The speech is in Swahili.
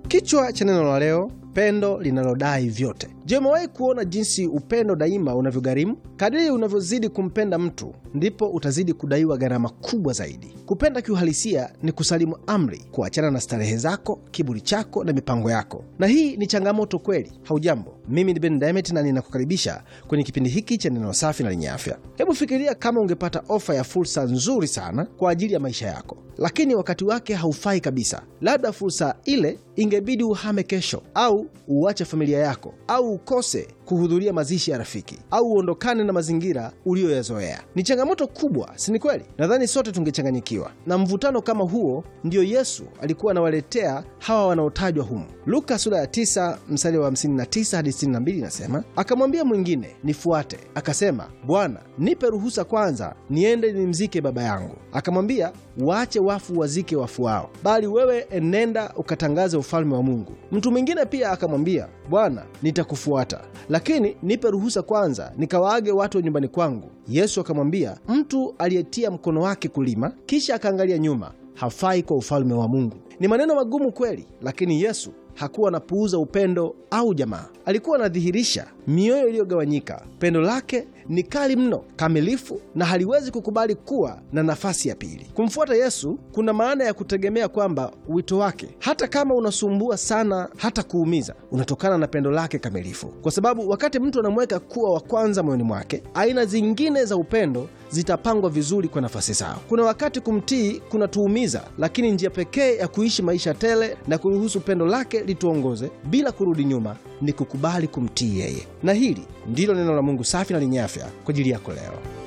Kichwa cha neno la leo, pendo linalodai vyote. Je, umewahi kuona jinsi upendo daima unavyogharimu? Kadiri unavyozidi kumpenda mtu, ndipo utazidi kudaiwa gharama kubwa zaidi. Kupenda kiuhalisia ni kusalimu amri, kuachana na starehe zako, kiburi chako na mipango yako, na hii ni changamoto kweli. Haujambo, mimi ni Ben Demet na ninakukaribisha kwenye kipindi hiki cha neno safi na lenye afya. Hebu fikiria kama ungepata ofa ya fursa nzuri sana kwa ajili ya maisha yako, lakini wakati wake haufai kabisa. Labda fursa ile ingebidi uhame kesho, au uache familia yako, au ukose kuhudhuria mazishi ya rafiki, au uondokane na mazingira uliyoyazoea. Ni changamoto kubwa, si ni kweli? Nadhani sote tungechanganyikiwa na mvutano kama huo. Ndiyo Yesu alikuwa anawaletea hawa wanaotajwa humu. Luka sura ya 9 mstari wa 59 hadi 62 inasema, akamwambia mwingine, nifuate. Akasema, Bwana, nipe ruhusa kwanza niende nimzike baba yangu. Akamwambia, waache wafu wazike wafu wao, bali wewe enenda ukatangaze ufalme wa Mungu. Mtu mwingine pia akamwambia, Bwana, nitakufuata, lakini nipe ruhusa kwanza nikawaage watu wa nyumbani kwangu. Yesu akamwambia, mtu aliyetia mkono wake kulima kisha akaangalia nyuma hafai kwa ufalme wa Mungu. Ni maneno magumu kweli, lakini Yesu hakuwa anapuuza upendo au jamaa. Alikuwa anadhihirisha mioyo iliyogawanyika. Pendo lake ni kali mno, kamilifu, na haliwezi kukubali kuwa na nafasi ya pili. Kumfuata Yesu kuna maana ya kutegemea kwamba wito wake, hata kama unasumbua sana, hata kuumiza, unatokana na pendo lake kamilifu, kwa sababu wakati mtu anamweka kuwa wa kwanza moyoni mwake, aina zingine za upendo zitapangwa vizuri kwa nafasi zao. Kuna wakati kumtii kunatuumiza, lakini njia pekee ya kuishi maisha tele na kuruhusu pendo lake lituongoze bila kurudi nyuma ni kukubali kumtii yeye. Na hili ndilo neno la Mungu safi na lenye afya kwa ajili yako leo.